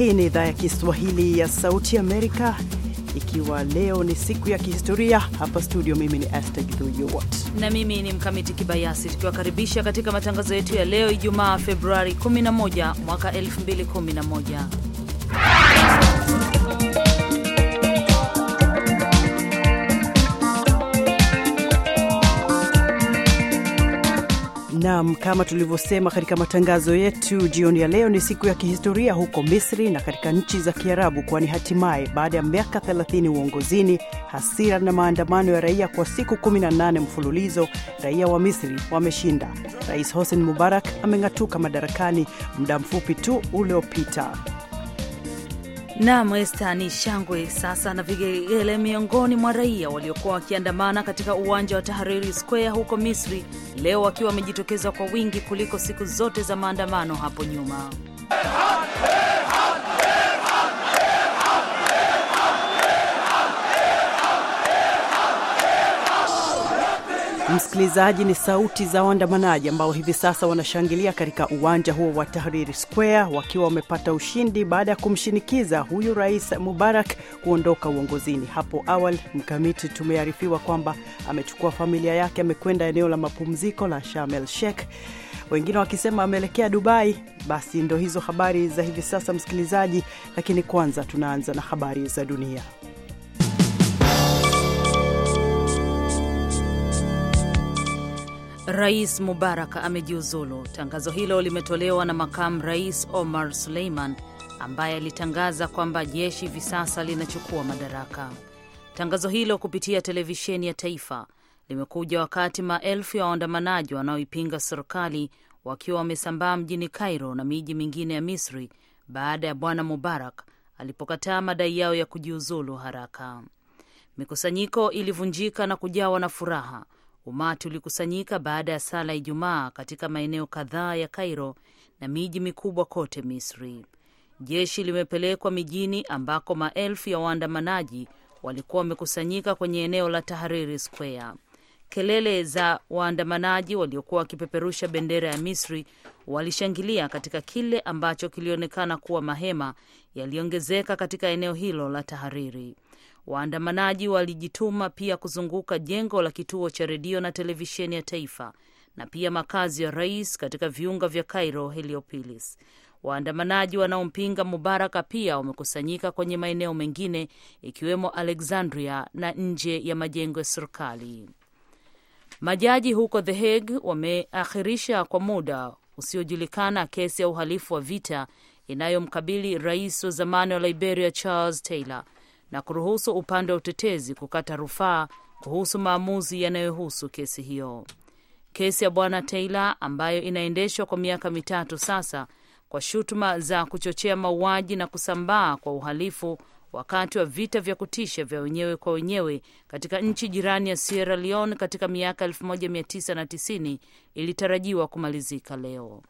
Hii ni idhaa ya Kiswahili ya Sauti Amerika, ikiwa leo ni siku ya kihistoria. Hapa studio, mimi ni Esther Githuwat na mimi ni Mkamiti Kibayasi, tukiwakaribisha katika matangazo yetu ya leo Ijumaa Februari 11 mwaka 2011. Naam, kama tulivyosema katika matangazo yetu jioni ya leo, ni siku ya kihistoria huko Misri na katika nchi za Kiarabu, kwani hatimaye baada ya miaka 30 uongozini, hasira na maandamano ya raia kwa siku 18 mfululizo, raia wa Misri wameshinda. Rais Hosni Mubarak ameng'atuka madarakani muda mfupi tu uliopita. Naam, Esta, ni shangwe sasa na vigelegele miongoni mwa raia waliokuwa wakiandamana katika uwanja wa Tahariri Square huko Misri leo, wakiwa wamejitokeza kwa wingi kuliko siku zote za maandamano hapo nyuma. Msikilizaji, ni sauti za waandamanaji ambao hivi sasa wanashangilia katika uwanja huo wa Tahriri Square wakiwa wamepata ushindi baada ya kumshinikiza huyu Rais Mubarak kuondoka uongozini. Hapo awali, Mkamiti, tumearifiwa kwamba amechukua familia yake, amekwenda eneo la mapumziko la Sharm el Sheikh, wengine wakisema ameelekea Dubai. Basi ndo hizo habari za hivi sasa, msikilizaji, lakini kwanza tunaanza na habari za dunia. Rais Mubarak amejiuzulu. Tangazo hilo limetolewa na makamu rais Omar Suleiman ambaye alitangaza kwamba jeshi hivi sasa linachukua madaraka. Tangazo hilo kupitia televisheni ya taifa limekuja wakati maelfu ya waandamanaji wanaoipinga serikali wakiwa wamesambaa mjini Cairo na miji mingine ya Misri baada ya bwana Mubarak alipokataa madai yao ya kujiuzulu haraka. Mikusanyiko ilivunjika na kujawa na furaha. Umati ulikusanyika baada ya sala ya Ijumaa katika maeneo kadhaa ya Cairo na miji mikubwa kote Misri. Jeshi limepelekwa mijini ambako maelfu ya waandamanaji walikuwa wamekusanyika kwenye eneo la Tahariri Square. Kelele za waandamanaji waliokuwa wakipeperusha bendera ya Misri walishangilia katika kile ambacho kilionekana kuwa mahema yaliongezeka katika eneo hilo la Tahariri. Waandamanaji walijituma pia kuzunguka jengo la kituo cha redio na televisheni ya taifa na pia makazi ya rais katika viunga vya Cairo Heliopolis. Waandamanaji wanaompinga Mubaraka pia wamekusanyika kwenye maeneo mengine ikiwemo Alexandria na nje ya majengo ya serikali. Majaji huko The Hague wameakhirisha kwa muda usiojulikana kesi ya uhalifu wa vita inayomkabili rais wa zamani wa Liberia Charles Taylor na kuruhusu upande wa utetezi kukata rufaa kuhusu maamuzi yanayohusu kesi hiyo. Kesi ya bwana Taylor ambayo inaendeshwa kwa miaka mitatu sasa kwa shutuma za kuchochea mauaji na kusambaa kwa uhalifu wakati wa vita vya kutisha vya wenyewe kwa wenyewe katika nchi jirani ya Sierra Leone katika miaka 1990 ilitarajiwa kumalizika leo.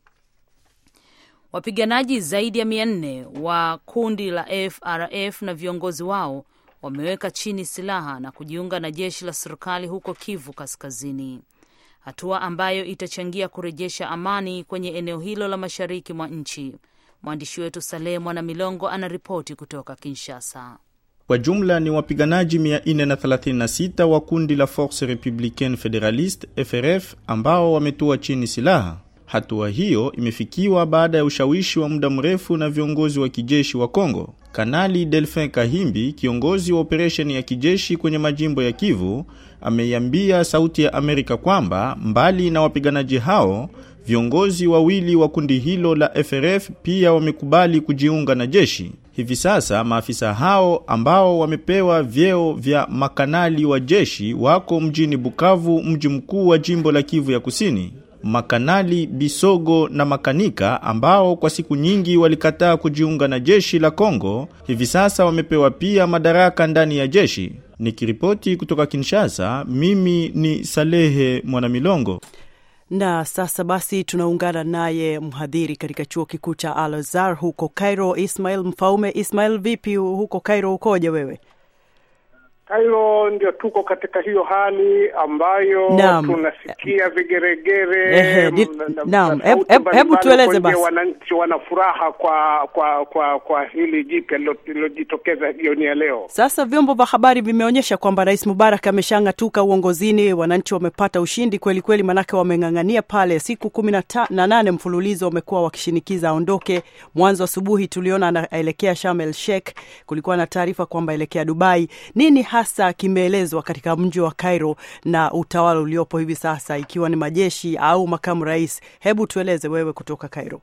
Wapiganaji zaidi ya mia nne wa kundi la FRF na viongozi wao wameweka chini silaha na kujiunga na jeshi la serikali huko Kivu Kaskazini, hatua ambayo itachangia kurejesha amani kwenye eneo hilo la mashariki mwa nchi. Mwandishi wetu Saleh Mwana Milongo anaripoti kutoka Kinshasa. Kwa jumla ni wapiganaji 436 wa kundi la Force Republicaine Federaliste FRF ambao wametoa chini silaha. Hatua hiyo imefikiwa baada ya ushawishi wa muda mrefu na viongozi wa kijeshi wa Kongo. Kanali Delphin Kahimbi, kiongozi wa operesheni ya kijeshi kwenye majimbo ya Kivu, ameiambia Sauti ya Amerika kwamba mbali na wapiganaji hao, viongozi wawili wa kundi hilo la FRF pia wamekubali kujiunga na jeshi. Hivi sasa maafisa hao ambao wamepewa vyeo vya makanali wa jeshi wako mjini Bukavu, mji mkuu wa jimbo la Kivu ya Kusini. Makanali Bisogo na Makanika ambao kwa siku nyingi walikataa kujiunga na jeshi la Kongo, hivi sasa wamepewa pia madaraka ndani ya jeshi. Nikiripoti kutoka Kinshasa, mimi ni Salehe Mwanamilongo. Na sasa basi tunaungana naye mhadhiri katika chuo kikuu cha Al Azhar huko Cairo, Ismail Mfaume. Ismail, vipi huko Cairo, ukoje wewe? Kairo ndio tuko katika hiyo hali ambayo Naam. tunasikia vigeregere Ehe, di- m- na- naam. na Hebu- sauti hebu- mbalimbali hebu tueleze huko nje, basi. Wananchi wana furaha kwa kwa kwa kwa hili jipya lilo- lililojitokeza jioni ya leo. Sasa vyombo vya habari vimeonyesha kwamba Rais Mubarak ameshang'atuka uongozini, wananchi wamepata ushindi kweli kweli, manake wameng'ang'ania pale siku kumi na ta- na nane mfululizo wamekuwa wakishinikiza aondoke. Mwanzo asubuhi tuliona anaelekea Sharm el Sheikh, kulikuwa na taarifa kwamba elekea Dubai. Nini hasa kimeelezwa katika mji wa Cairo na utawala uliopo hivi sasa, ikiwa ni majeshi au makamu rais? Hebu tueleze wewe kutoka Cairo.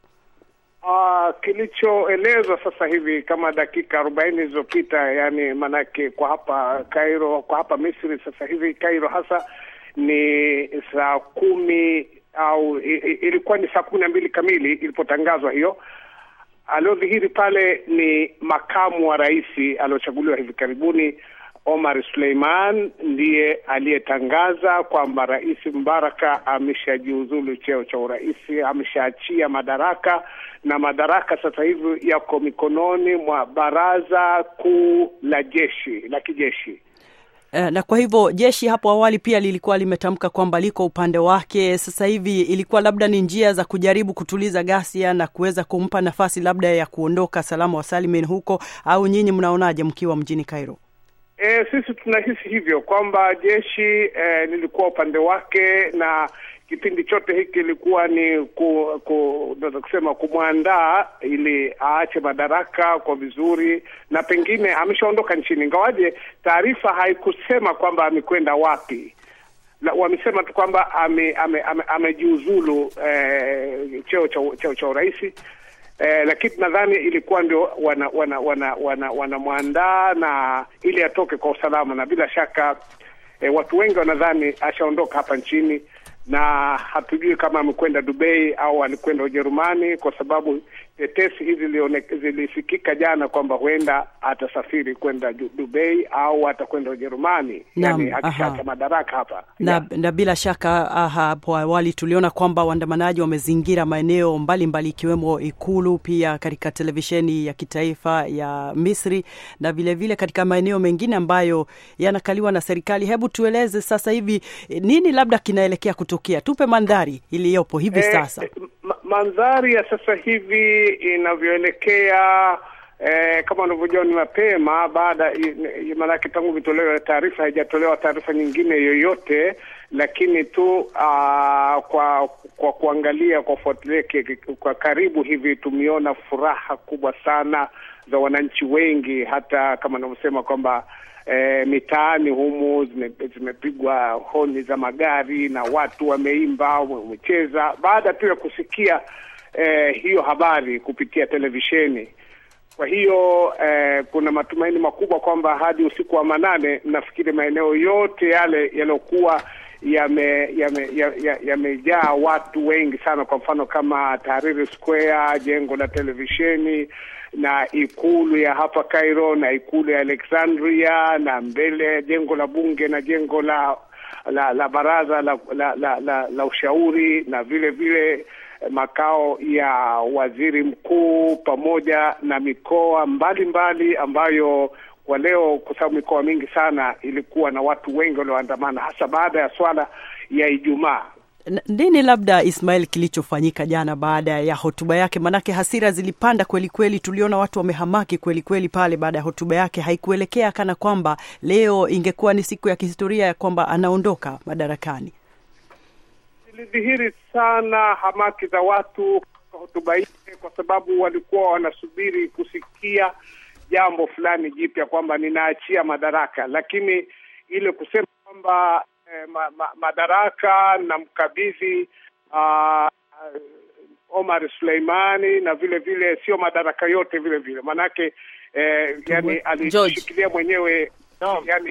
Ah, kilichoelezwa sasa hivi kama dakika arobaini zilizopita, yani manake kwa hapa Cairo, kwa hapa Misri sasa hivi Cairo hasa ni saa kumi au i- i- ilikuwa ni saa kumi na mbili kamili ilipotangazwa hiyo. Aliodhihiri pale ni makamu wa rais aliochaguliwa hivi karibuni Omar Suleiman ndiye aliyetangaza kwamba Rais Mbaraka ameshajiuzulu cheo cha urais, ameshaachia madaraka na madaraka sasa hivi yako mikononi mwa baraza kuu la jeshi la kijeshi. Eh, na kwa hivyo jeshi hapo awali pia lilikuwa limetamka kwamba liko upande wake. Sasa hivi ilikuwa labda ni njia za kujaribu kutuliza ghasia na kuweza kumpa nafasi labda ya kuondoka salama wa salimin huko, au nyinyi mnaonaje mkiwa mjini Cairo? E, sisi tunahisi hivyo kwamba jeshi e, lilikuwa upande wake na kipindi chote hiki ilikuwa ni ku, ku, naweza kusema kumwandaa ili aache madaraka kwa vizuri, na pengine ameshaondoka nchini, ingawaje taarifa haikusema kwamba amekwenda wapi. La, wamesema tu kwamba amejiuzulu ame, ame, amejiuzulu, eh, cheo cha cheo cha urais eh, lakini nadhani ilikuwa ndio wana wana wana wana wanamwandaa na ili atoke kwa usalama, na bila shaka eh, watu wengi wanadhani ashaondoka hapa nchini na hatujui kama amekwenda Dubai au alikwenda Ujerumani, kwa sababu tetesi hizi zilione- zilisikika jana kwamba huenda atasafiri kwenda Du- Dubai au atakwenda Ujerumani, Naam, yani akishaacha aha. madaraka hapa na, Yeah. na bila shaka ah, hapo awali tuliona kwamba waandamanaji wamezingira maeneo mbalimbali ikiwemo ikulu, pia katika televisheni ya kitaifa ya Misri na vilevile vile katika maeneo mengine ambayo yanakaliwa na serikali. Hebu tueleze sasa hivi eh, nini labda kinaelekea kutokea, tupe mandhari iliyopo hivi Eh, sasa. eh, ma- mandhari ya sasa hivi inavyoelekea eh, kama unavyojua ni mapema baada i- i- maanake tangu vitolewe taarifa haijatolewa taarifa nyingine yoyote, lakini tu aa, kwa kwa kuangalia kwa kufuatilia ki- ki- kwa karibu hivi tumeona furaha kubwa sana za wananchi wengi, hata kama anavyosema kwamba e, mitaani humu zime- zimepigwa honi za magari na watu wameimba, wamecheza baada tu ya kusikia e, hiyo habari kupitia televisheni. Kwa hiyo eh, kuna matumaini makubwa kwamba hadi usiku wa manane, nafikiri maeneo yote yale yaliyokuwa yame- yame- ya- ya- yamejaa watu wengi sana, kwa mfano kama Tahrir Square, jengo la televisheni na ikulu ya hapa Cairo na ikulu ya Alexandria na mbele ya jengo la bunge na jengo la la, la baraza la, la, la, la, la ushauri na vile vile makao ya waziri mkuu pamoja na mikoa mbalimbali mbali ambayo kwa leo, kwa sababu mikoa mingi sana ilikuwa na watu wengi walioandamana, hasa baada ya swala ya Ijumaa. N- Nini labda Ismail kilichofanyika jana baada ya hotuba yake? Manake hasira zilipanda kweli kweli, tuliona watu wamehamaki kweli kweli pale baada ya hotuba yake. Haikuelekea kana kwamba leo ingekuwa ni siku ya kihistoria ya kwamba anaondoka madarakani. Ilidhihiri sana hamaki za watu kwa hotuba hii, kwa sababu walikuwa wanasubiri kusikia jambo fulani jipya, kwamba ninaachia madaraka, lakini ile kusema kwamba eh, ma, ma, madaraka na mkabidhi uh, Omar Suleimani na vile vile sio madaraka yote vile vile, manake eh, yani alishikilia mwenyewe yani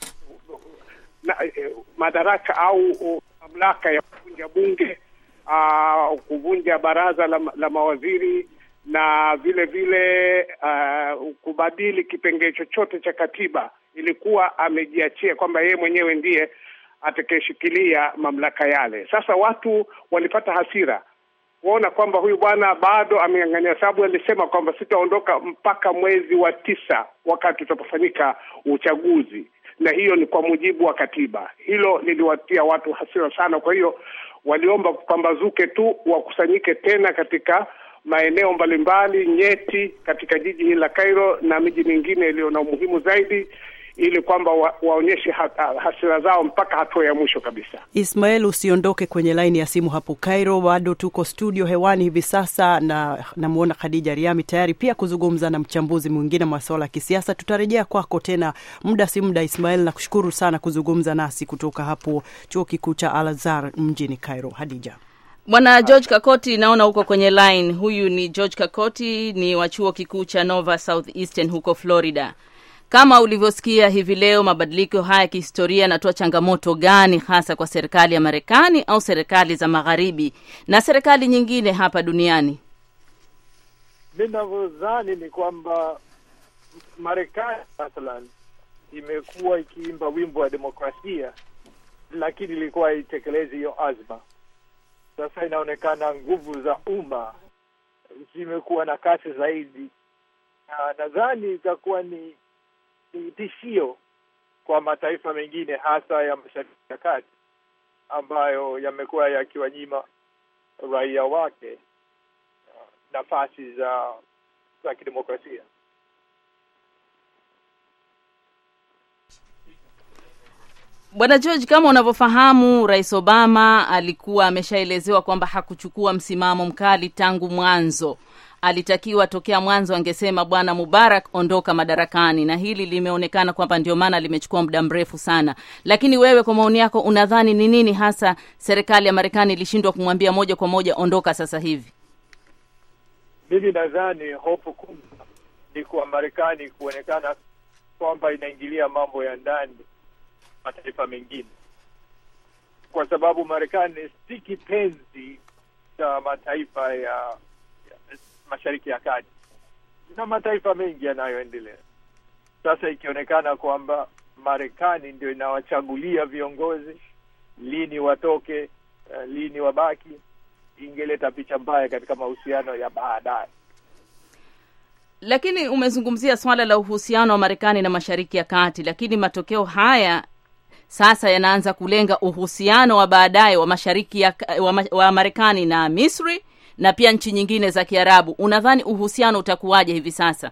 na, eh, madaraka au uh, mamlaka ya kuvunja bunge uh, kuvunja baraza la, la mawaziri na vile vile uh, kubadili kipengee chochote cha katiba. Ilikuwa amejiachia kwamba yeye mwenyewe ndiye atakayeshikilia mamlaka yale. Sasa watu walipata hasira kuona kwamba huyu bwana bado ameng'ang'ania, sababu alisema kwamba sitaondoka mpaka mwezi wa tisa wakati utapofanyika uchaguzi, na hiyo ni kwa mujibu wa katiba. Hilo liliwatia watu hasira sana, kwa hiyo waliomba kupambazuke tu, wakusanyike tena katika maeneo mbalimbali nyeti katika jiji hili la Cairo na miji mingine iliyo na umuhimu zaidi ili kwamba wa, waonyeshe ha, hasira zao mpaka hatua ya mwisho kabisa. Ismael, usiondoke kwenye laini ya simu hapo Cairo, bado tuko studio hewani hivi sasa, na namwona Khadija Riami tayari pia kuzungumza na mchambuzi mwingine masuala ya kisiasa. Tutarejea kwako tena muda si muda. Ismael, nakushukuru sana kuzungumza nasi kutoka hapo chuo kikuu cha Al Azhar mjini Cairo. Hadija. Bwana George Kakoti, naona huko kwenye line. Huyu ni George Kakoti, ni wa chuo kikuu cha Nova Southeastern huko Florida. Kama ulivyosikia hivi leo, mabadiliko haya ya kihistoria yanatoa changamoto gani hasa kwa serikali ya Marekani au serikali za magharibi na serikali nyingine hapa duniani? Mi navyodhani ni kwamba Marekani mathalan imekuwa ikiimba wimbo wa demokrasia, lakini ilikuwa haitekelezi hiyo azma. Sasa inaonekana nguvu za umma zimekuwa na kasi zaidi, na nadhani itakuwa ni ni tishio kwa mataifa mengine hasa ya Mashariki ya Kati ambayo yamekuwa yakiwanyima raia wake nafasi za za kidemokrasia. Bwana George, kama unavyofahamu, Rais Obama alikuwa ameshaelezewa kwamba hakuchukua msimamo mkali tangu mwanzo alitakiwa tokea mwanzo angesema bwana Mubarak ondoka madarakani, na hili limeonekana kwamba ndio maana limechukua muda mrefu sana. Lakini wewe kwa maoni yako unadhani ni nini hasa serikali ya Marekani ilishindwa kumwambia moja kwa moja ondoka sasa hivi? Mimi nadhani hofu kubwa ni kwa Marekani kuonekana kwamba inaingilia mambo ya ndani mataifa mengine, kwa sababu Marekani si kipenzi cha mataifa ya Mashariki ya Kati na mataifa mengi yanayoendelea. Sasa ikionekana kwamba Marekani ndio inawachagulia viongozi lini watoke, uh, lini wabaki, ingeleta picha mbaya katika mahusiano ya baadaye. Lakini umezungumzia swala la uhusiano wa Marekani na Mashariki ya Kati, lakini matokeo haya sasa yanaanza kulenga uhusiano wa baadaye wa Mashariki ya wa, wa Marekani na Misri na pia nchi nyingine za Kiarabu. Unadhani uhusiano utakuwaje hivi sasa?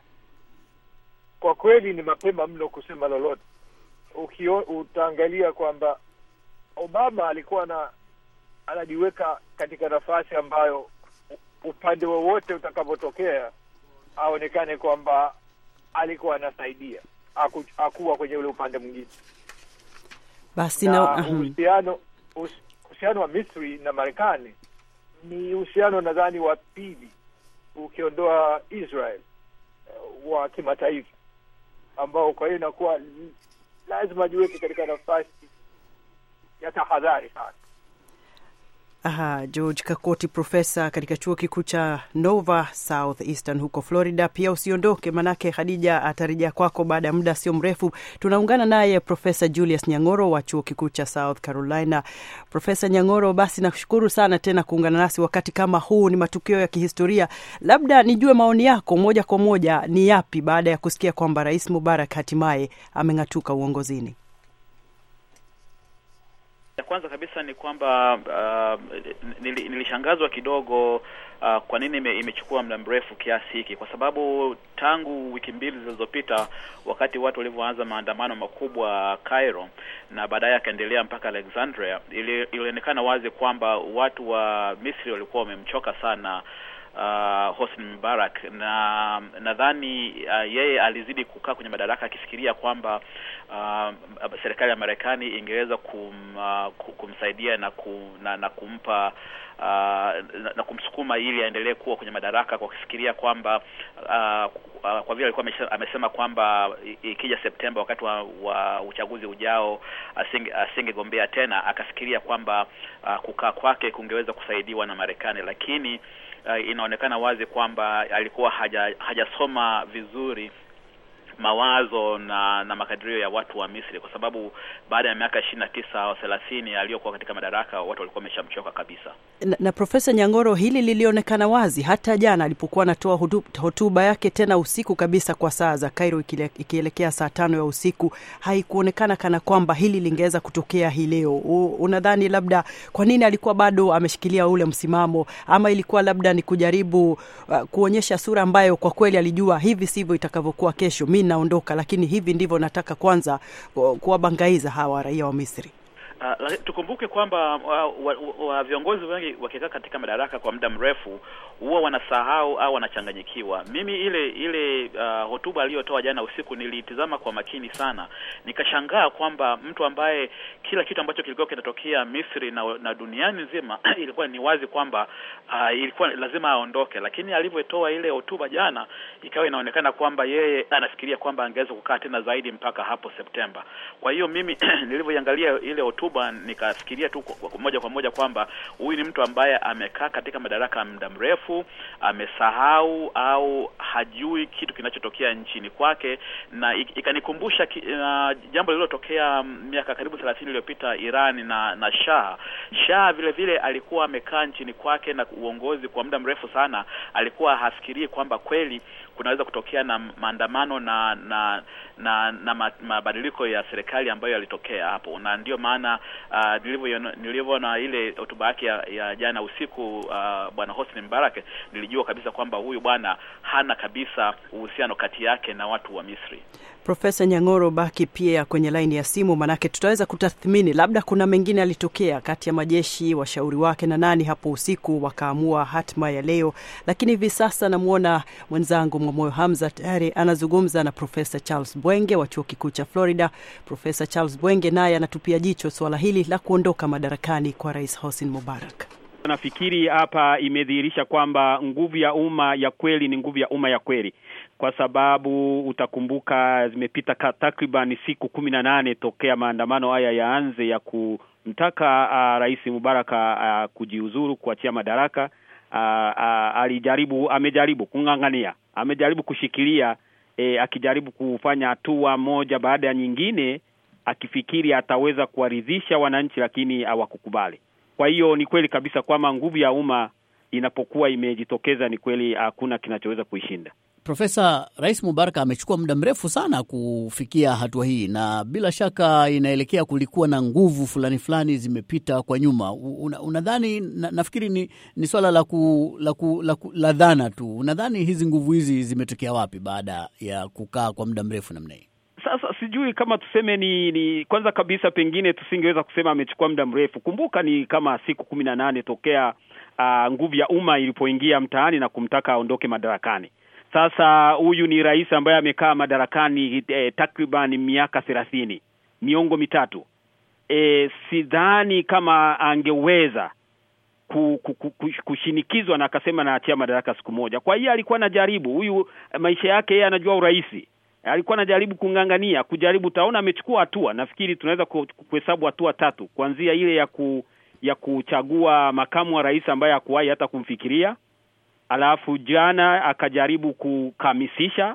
Kwa kweli ni mapema mno kusema lolote. Ukio, utaangalia kwamba Obama alikuwa na anajiweka katika nafasi ambayo upande wowote utakapotokea aonekane kwamba alikuwa anasaidia, haku, hakuwa kwenye ule upande mwingine. Basi na na uhusiano uhusiano wa Misri na Marekani ni uhusiano nadhani wa pili ukiondoa Israel uh, wa kimataifa ambao kwa hiyo inakuwa lazima jiweke katika nafasi ya tahadhari sana. Aha, George Kakoti, profesa katika chuo kikuu cha Nova Southeastern huko Florida. Pia usiondoke, manake Khadija atarejea kwako baada ya muda sio mrefu. Tunaungana naye Profesa Julius Nyang'oro wa chuo kikuu cha South Carolina. Profesa Nyang'oro, basi nakushukuru sana tena kuungana nasi wakati kama huu. Ni matukio ya kihistoria, labda nijue maoni yako moja kwa moja ni yapi baada ya kusikia kwamba Rais Mubarak hatimaye ameng'atuka uongozini? Ya kwanza kabisa ni kwamba uh, nili, nilishangazwa kidogo uh, kwa nini ime, imechukua muda mrefu kiasi hiki, kwa sababu tangu wiki mbili zilizopita wakati watu walivyoanza maandamano makubwa Cairo na baadaye akaendelea mpaka Alexandria, ili, ilionekana wazi kwamba watu wa Misri walikuwa wamemchoka sana uh, Hosni Mubarak na nadhani uh, yeye alizidi kukaa kwenye madaraka akifikiria kwamba uh, serikali ya Marekani ingeweza kum, uh, kumsaidia na, ku, na, na kumpa uh, na, na kumsukuma ili aendelee kuwa kwenye madaraka kwa kufikiria kwamba uh, uh, kwa vile alikuwa amesema kwamba ikija Septemba wakati wa, wa uchaguzi ujao asinge asingegombea tena, akafikiria kwamba uh, kukaa kwake kungeweza kusaidiwa na Marekani, lakini uh, inaonekana wazi kwamba alikuwa haja hajasoma vizuri mawazo na na makadirio ya watu wa Misri, kwa sababu baada ya miaka ishirini na tisa au thelathini aliyokuwa katika madaraka watu walikuwa wameshamchoka kabisa. Na, na Profesa Nyang'oro, hili lilionekana wazi hata jana alipokuwa anatoa hutu- hotuba yake tena usiku kabisa kwa saa za Cairo ikile- ikielekea saa tano ya usiku. Haikuonekana kana kwamba hili lingeweza kutokea hii leo. U- Unadhani labda kwa nini alikuwa bado ameshikilia ule msimamo, ama ilikuwa labda ni kujaribu uh, kuonyesha sura ambayo kwa kweli alijua hivi sivyo itakavyokuwa kesho, mi naondoka, lakini hivi ndivyo nataka kwanza ku- kuwabangaiza hawa raia wa Misri. Uh, lakini tukumbuke kwamba wa, wa, wa viongozi wengi wakikaa katika madaraka kwa muda mrefu huwa wanasahau au wanachanganyikiwa. Mimi ile ile uh, hotuba aliyotoa jana usiku niliitizama kwa makini sana, nikashangaa kwamba mtu ambaye kila kitu ambacho kilikuwa kinatokea Misri na, na duniani nzima ilikuwa ni wazi kwamba uh, ilikuwa lazima aondoke, lakini alivyotoa ile hotuba jana ikawa inaonekana kwamba yeye anafikiria kwamba angeweza kukaa tena zaidi mpaka hapo Septemba. Kwa hiyo mimi nilivyoiangalia ile hotuba nikafikiria tu kwa- kwa- moja kwa moja kwamba huyu ni mtu ambaye amekaa katika madaraka muda mrefu, amesahau au hajui kitu kinachotokea nchini kwake, na ik- ikanikumbusha ki, uh, jambo lililotokea miaka karibu thelathini iliyopita Iran na na Shah. Shah vile vile alikuwa amekaa nchini kwake na uongozi kwa muda mrefu sana, alikuwa hafikirii kwamba kweli kunaweza kutokea na maandamano na na na, na ma- mabadiliko ya serikali ambayo yalitokea hapo, na ndio maana uh, nilivyoiona- nilivyoona ile hotuba yake ya, ya jana usiku uh, bwana Hosni Mubarak, nilijua kabisa kwamba huyu bwana hana kabisa uhusiano kati yake na watu wa Misri. Profesa Nyang'oro, baki pia kwenye laini ya simu, manake tutaweza kutathmini labda kuna mengine alitokea kati ya majeshi, washauri wake na nani hapo usiku wakaamua hatma ya leo. Lakini hivi sasa namwona mwenzangu Mwamoyo Hamza tayari anazungumza na Profesa Charles Bwenge wa chuo kikuu cha Florida. Profesa Charles Bwenge naye anatupia jicho suala hili la kuondoka madarakani kwa Rais Hosni Mubarak. Nafikiri hapa imedhihirisha kwamba nguvu ya umma ya kweli ni nguvu ya umma ya kweli, kwa sababu utakumbuka zimepita ka- takriban siku kumi na nane tokea maandamano haya yaanze ya kumtaka uh, Rais Mubaraka uh, kujiuzuru, kuachia madaraka. Uh, uh, alijaribu, amejaribu kung'ang'ania, amejaribu kushikilia eh, akijaribu kufanya hatua moja baada ya nyingine, akifikiri ataweza kuwaridhisha wananchi, lakini hawakukubali. Kwa hiyo ni kweli kabisa kwamba nguvu ya umma inapokuwa imejitokeza, ni kweli hakuna kinachoweza kuishinda. Profesa, Rais Mubarak amechukua muda mrefu sana kufikia hatua hii, na bila shaka inaelekea kulikuwa na nguvu fulani fulani zimepita kwa nyuma. Una, unadhani na, nafikiri ni, ni swala la, ku, la, ku, la, ku, la dhana tu. Unadhani hizi nguvu hizi zimetokea wapi baada ya kukaa kwa muda mrefu namna hii? Sasa sijui kama tuseme ni, ni kwanza kabisa, pengine tusingeweza kusema amechukua muda mrefu. Kumbuka ni kama siku kumi na nane tokea uh, nguvu ya umma ilipoingia mtaani na kumtaka aondoke madarakani. Sasa huyu ni rais ambaye amekaa madarakani eh, takriban miaka thelathini, miongo mitatu. Eh, sidhani kama angeweza ku, ku, ku, ku, kushinikizwa na akasema naachia madaraka siku moja. Kwa hiyo alikuwa anajaribu huyu, maisha yake yeye anajua urahisi alikuwa anajaribu kung'ang'ania kujaribu. Utaona amechukua hatua, nafikiri tunaweza kuhesabu hatua tatu, kuanzia ile ya ku, ya kuchagua makamu wa rais ambaye hakuwahi hata kumfikiria, alafu jana akajaribu kukamisisha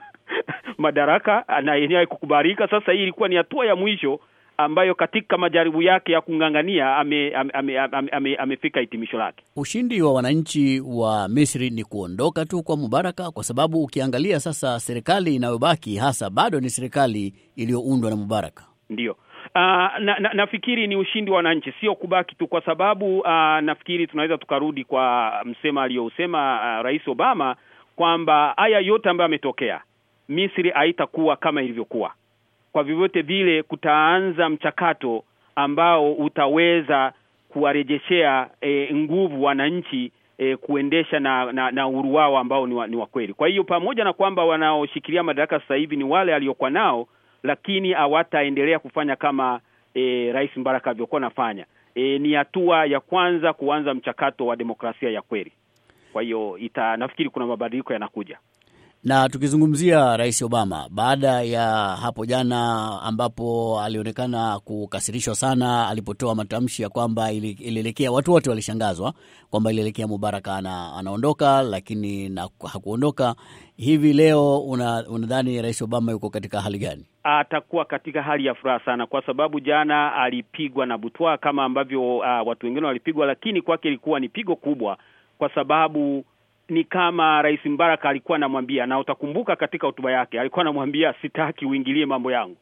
madaraka na yenyewe kukubalika. Sasa hii ilikuwa ni hatua ya mwisho ambayo katika majaribu yake ya kung'ang'ania amefika ame, ame, ame, ame hitimisho lake. Ushindi wa wananchi wa Misri ni kuondoka tu kwa Mubaraka, kwa sababu ukiangalia sasa serikali inayobaki hasa bado ni serikali iliyoundwa na Mubaraka. Ndiyo. Uh, na, na, nafikiri ni ushindi wa wananchi, sio kubaki tu, kwa sababu uh, nafikiri tunaweza tukarudi kwa msema aliyousema uh, Rais Obama kwamba haya yote ambayo ametokea, Misri haitakuwa kama ilivyokuwa kwa vyovyote vile kutaanza mchakato ambao utaweza kuwarejeshea e, nguvu wananchi e, kuendesha na na, na uhuru wao ambao ni wa, ni wa kweli. Kwa hiyo pamoja na kwamba wanaoshikilia madaraka sasa hivi ni wale aliokuwa nao, lakini hawataendelea kufanya kama e, Rais Mubarak alivyokuwa anafanya. E, ni hatua ya kwanza kuanza mchakato wa demokrasia ya kweli. Kwa hiyo ita nafikiri kuna mabadiliko yanakuja. Na tukizungumzia Rais Obama, baada ya hapo jana ambapo alionekana kukasirishwa sana alipotoa matamshi ya kwamba ili- ilielekea, watu wote walishangazwa kwamba ilielekea Mubarak ana, anaondoka, lakini na, hakuondoka. Hivi leo una- unadhani Rais Obama yuko katika hali gani? atakuwa katika hali ya furaha sana, kwa sababu jana alipigwa na butwa kama ambavyo uh, watu wengine walipigwa, lakini kwake ilikuwa ni pigo kubwa, kwa sababu ni kama Rais Mbaraka alikuwa anamwambia, na utakumbuka katika hotuba yake alikuwa anamwambia sitaki uingilie mambo yangu.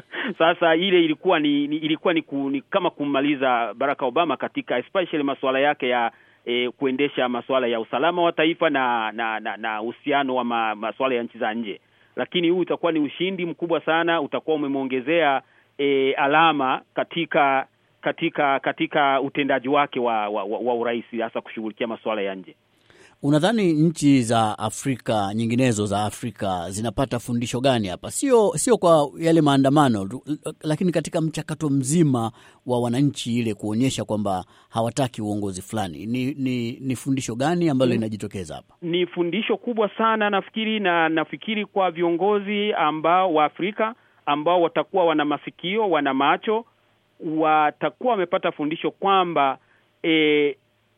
Sasa ile ilikuwa ni, ni ilikuwa ni, ku, ni kama kummaliza Barack Obama katika especially masuala yake ya eh, kuendesha masuala ya usalama wa taifa na na na na uhusiano wa ma, masuala ya nchi za nje lakini huu utakuwa ni ushindi mkubwa sana, utakuwa umemwongezea e, alama katika katika katika utendaji wake wa, wa, wa, wa urais hasa kushughulikia masuala ya nje. Unadhani nchi za Afrika nyinginezo za Afrika zinapata fundisho gani hapa? Sio sio kwa yale maandamano tu, lakini katika mchakato mzima wa wananchi ile kuonyesha kwamba hawataki uongozi fulani. Ni, ni, ni fundisho gani ambalo linajitokeza hapa? Ni fundisho kubwa sana nafikiri, na nafikiri kwa viongozi ambao wa Afrika ambao watakuwa wana masikio, wana macho, watakuwa wamepata fundisho kwamba e,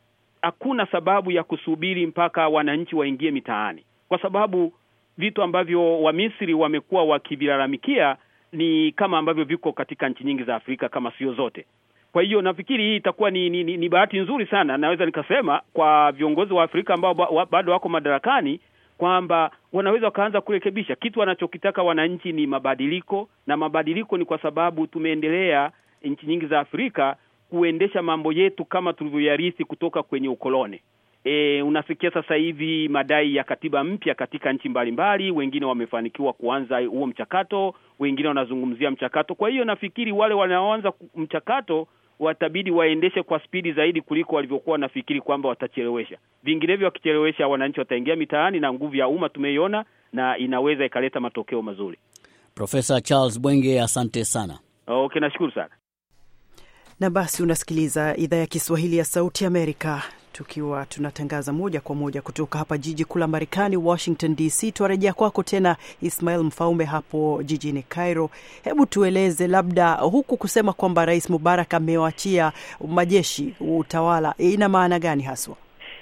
hakuna sababu ya kusubiri mpaka wananchi waingie mitaani, kwa sababu vitu ambavyo Wamisri wamekuwa wakivilalamikia ni kama ambavyo viko katika nchi nyingi za Afrika kama sio zote. Kwa hiyo nafikiri hii itakuwa ni, ni, ni, ni bahati nzuri sana, naweza nikasema kwa viongozi wa Afrika ambao ba, wa, bado wako madarakani kwamba wanaweza wakaanza kurekebisha kitu wanachokitaka wananchi ni mabadiliko, na mabadiliko ni kwa sababu tumeendelea nchi nyingi za Afrika kuendesha mambo yetu kama tulivyoyarithi kutoka kwenye ukoloni. E, unasikia sasa hivi madai ya katiba mpya katika nchi mbalimbali, wengine wamefanikiwa kuanza huo mchakato, wengine wanazungumzia mchakato. Kwa hiyo nafikiri wale wanaoanza mchakato watabidi waendeshe kwa spidi zaidi kuliko walivyokuwa wanafikiri kwamba watachelewesha. Vinginevyo wakichelewesha, wananchi wataingia mitaani na nguvu ya umma tumeiona, na inaweza ikaleta matokeo mazuri. Profesa Charles Bwenge, asante sana. Okay, nashukuru sana. Na basi unasikiliza idhaa ya Kiswahili ya Sauti Amerika, tukiwa tunatangaza moja kwa moja kutoka hapa jiji kuu la Marekani, Washington DC. Tuarejea kwako tena Ismail Mfaume hapo jijini Cairo. Hebu tueleze labda, huku kusema kwamba Rais Mubarak amewachia majeshi utawala, ina maana gani haswa?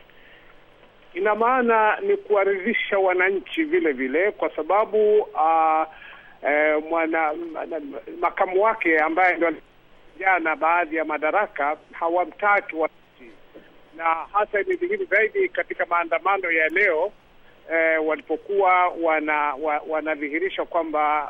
Ina maana ni kuwaridhisha wananchi vile vile, kwa sababu uh, eh, mwana makamu wake ambaye ndo jana baadhi ya madaraka hawamtaki wananchi, na hasa imedhihiri zaidi katika maandamano ya leo eh, walipokuwa wana wa, wanadhihirisha kwamba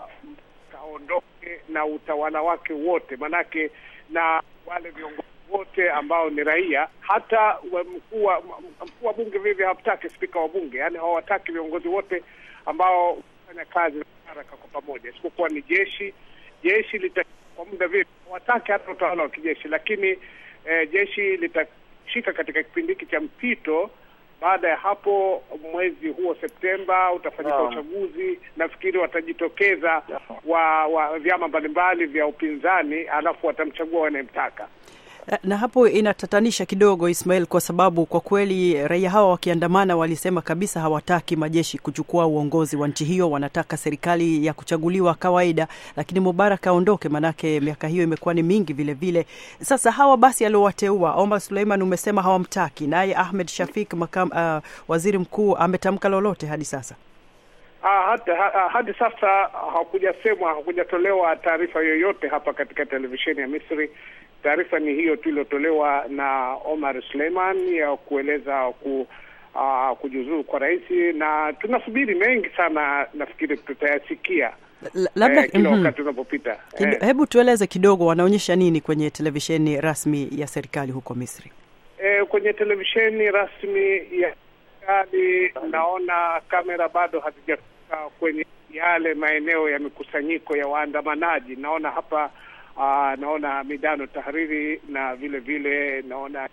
kaondoke na utawala wake wote, manake na wale viongozi wote ambao ni raia, hata mkuu wa mkuu wa bunge vivyo hawataki spika wa bunge, yaani hawataki viongozi wote ambao fanya kazi haraka kwa pamoja, isipokuwa ni jeshi. Jeshi lita kwa muda vile hawataki hata utawala wa kijeshi, lakini eh, jeshi litashika katika kipindi hiki cha mpito. Baada ya hapo, mwezi huo Septemba utafanyika Ah. uchaguzi. Nafikiri watajitokeza wa, wa vyama mbalimbali vya upinzani, alafu watamchagua wanayemtaka. Na hapo inatatanisha kidogo Ismail, kwa sababu kwa kweli raia hawa wakiandamana walisema kabisa hawataki majeshi kuchukua uongozi wa nchi hiyo, wanataka serikali ya kuchaguliwa kawaida, lakini Mubarak aondoke, manake miaka hiyo imekuwa ni mingi vile vile. Sasa hawa basi aliowateua, Omar Suleiman umesema hawamtaki, naye Ahmed Shafik makam, uh, waziri mkuu ametamka lolote hadi sasa? Ah, hata, ha, hadi sasa hakujasemwa, hakujatolewa taarifa yoyote hapa katika televisheni ya Misri. Taarifa ni hiyo tu iliyotolewa na Omar Suleiman ya kueleza ku, uh, kujiuzuru kwa rais, na tunasubiri mengi sana, nafikiri tutayasikia L- labda eh, kila mhm. wakati unapopita Kid- eh. Hebu tueleze kidogo, wanaonyesha nini kwenye televisheni rasmi ya serikali huko Misri? Eh, kwenye televisheni rasmi ya serikali naona kamera bado hazijafika kwenye yale maeneo ya mikusanyiko ya waandamanaji. Naona hapa uh, naona Midano Tahariri na vile vile naona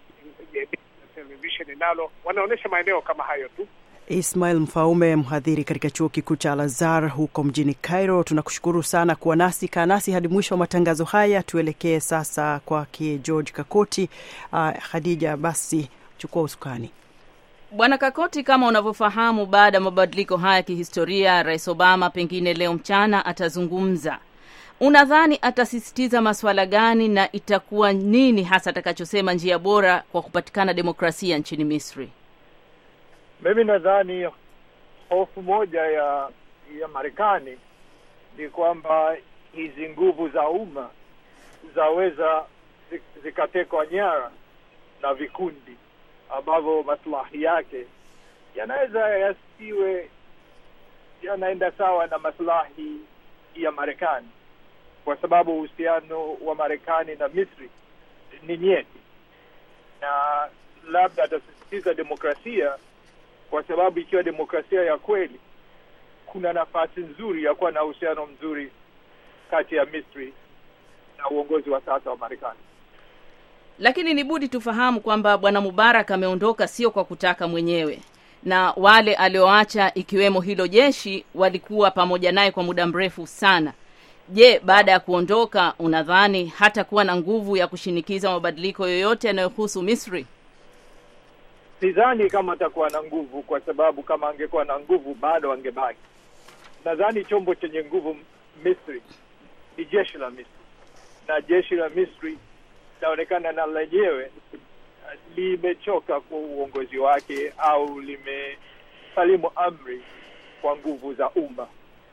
televisheni nalo wanaonyesha maeneo kama hayo tu. Ismail Mfaume, mhadhiri katika chuo kikuu cha Al-Azhar huko mjini Cairo, tunakushukuru sana kuwa nasi. Kaa nasi hadi mwisho wa matangazo haya. Tuelekee sasa kwake George Kakoti. Uh, Khadija, basi chukua usukani. Bwana Kakoti, kama unavyofahamu, baada ya mabadiliko haya ya kihistoria, Rais Obama pengine leo mchana atazungumza. Unadhani atasisitiza masuala gani na itakuwa nini hasa atakachosema njia bora kwa kupatikana demokrasia nchini Misri? Mimi nadhani hofu moja ya ya Marekani ni kwamba hizi nguvu za umma zaweza zik- zikatekwa nyara na vikundi ambavyo maslahi yake yanaweza yasiwe yanaenda sawa na maslahi ya Marekani, kwa sababu uhusiano wa Marekani na Misri ni nyeti, na labda atasisitiza demokrasia, kwa sababu ikiwa demokrasia ya kweli, kuna nafasi nzuri ya kuwa na uhusiano mzuri kati ya Misri na uongozi wa sasa wa Marekani. Lakini ni budi tufahamu kwamba bwana Mubarak ameondoka sio kwa kutaka mwenyewe, na wale alioacha ikiwemo hilo jeshi walikuwa pamoja naye kwa muda mrefu sana. Je, baada ya kuondoka, unadhani hata kuwa na nguvu ya kushinikiza mabadiliko yoyote yanayohusu Misri? Sidhani kama atakuwa na nguvu, kwa sababu kama angekuwa na nguvu bado angebaki. Nadhani chombo chenye nguvu Misri ni jeshi la Misri, na jeshi la Misri linaonekana na lenyewe limechoka kwa uongozi wake au limesalimu amri kwa nguvu za umma.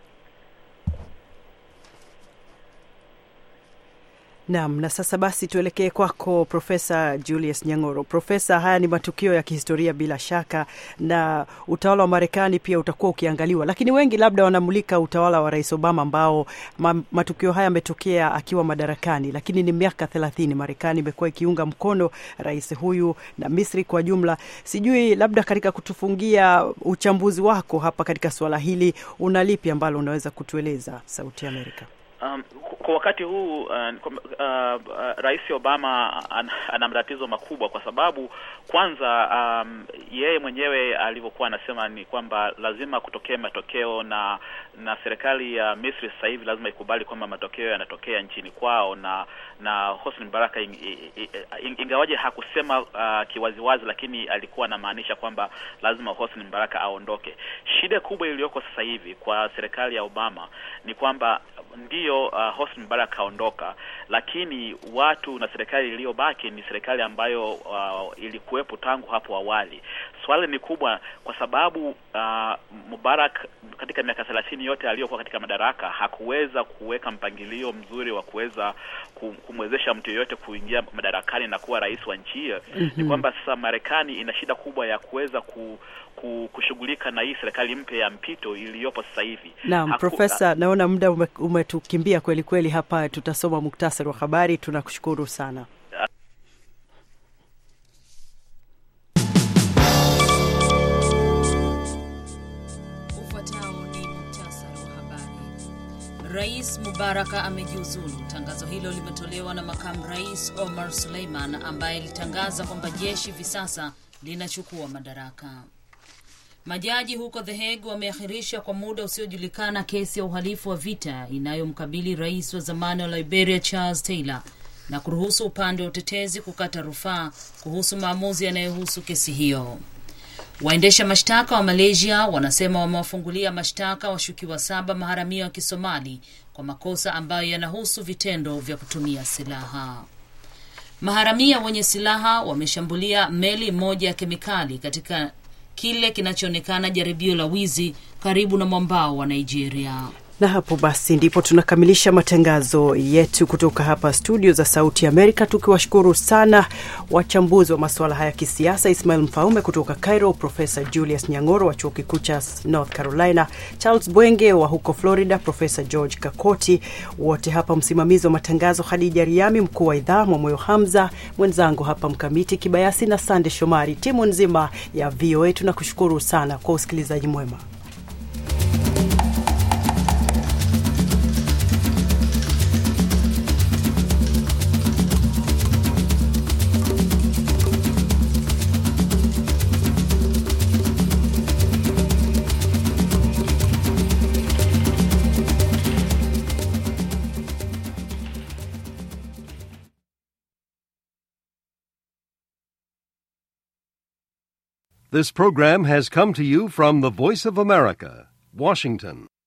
Naam, na sasa basi tuelekee kwako Profesa Julius Nyang'oro. Profesa, haya ni matukio ya kihistoria bila shaka, na utawala wa Marekani pia utakuwa ukiangaliwa, lakini wengi labda wanamulika utawala wa Rais Obama ambao ma, matukio haya yametokea akiwa madarakani, lakini ni miaka thelathini Marekani imekuwa ikiunga mkono rais huyu na Misri kwa jumla. Sijui labda katika kutufungia uchambuzi wako hapa katika suala hili, una lipi ambalo unaweza kutueleza Sauti ya Amerika? Um, kwa wakati huu uh, uh, uh, Rais Obama an, ana matatizo makubwa kwa sababu kwanza, um, yeye mwenyewe alivyokuwa anasema ni kwamba lazima kutokee matokeo na na serikali ya Misri sasa hivi lazima ikubali kwamba matokeo yanatokea nchini kwao na na Hosni Mubarak in, in, in, ingawaje hakusema uh, kiwaziwazi, lakini alikuwa anamaanisha kwamba lazima Hosni Mubarak aondoke. Shida kubwa iliyoko sasa hivi kwa serikali ya Obama ni kwamba ndiyo uh, Hosni Mubarak aondoka, lakini watu na serikali iliyobaki ni serikali ambayo uh, ilikuwepo tangu hapo awali. Swali ni kubwa kwa sababu uh, Mubarak katika miaka thelathini yote aliyokuwa katika madaraka hakuweza kuweka mpangilio mzuri wa kuweza kumwezesha mtu yeyote kuingia madarakani na kuwa rais wa nchi hiyo. mm-hmm. Ni kwamba sasa Marekani ina shida kubwa ya kuweza ku kushughulika na hii serikali mpya ya mpito iliyopo sasa hivi. Naam, Profesa, naona muda umetukimbia kweli kweli. Hapa tutasoma muktasari wa habari. Tunakushukuru sana. Ufuatao ni muktasari wa habari. Rais Mubaraka amejiuzulu. Tangazo hilo limetolewa na makamu rais Omar Suleiman ambaye alitangaza kwamba jeshi hivi sasa linachukua madaraka. Majaji huko The Hague wameahirisha kwa muda usiojulikana kesi ya uhalifu wa vita inayomkabili rais wa zamani wa Liberia Charles Taylor na kuruhusu upande wa utetezi kukata rufaa kuhusu maamuzi yanayohusu kesi hiyo. Waendesha mashtaka wa Malaysia wanasema wamewafungulia mashtaka washukiwa saba maharamia wa Kisomali kwa makosa ambayo yanahusu vitendo vya kutumia silaha. Maharamia wenye silaha wameshambulia meli moja ya kemikali katika kile kinachoonekana jaribio la wizi karibu na mwambao wa Nigeria. Na hapo basi ndipo tunakamilisha matangazo yetu kutoka hapa studio za Sauti Amerika, tukiwashukuru sana wachambuzi wa masuala haya ya kisiasa, Ismail Mfaume kutoka Cairo, Profesa Julius Nyang'oro wa chuo kikuu cha North Carolina, Charles Bwenge wa huko Florida, Profesa George Kakoti, wote hapa, msimamizi wa matangazo Hadija Riami, mkuu wa idhaa Mwamoyo Hamza, mwenzangu hapa Mkamiti Kibayasi na Sande Shomari, timu nzima ya VOA tunakushukuru sana kwa usikilizaji mwema. This program has come to you from the Voice of America, Washington.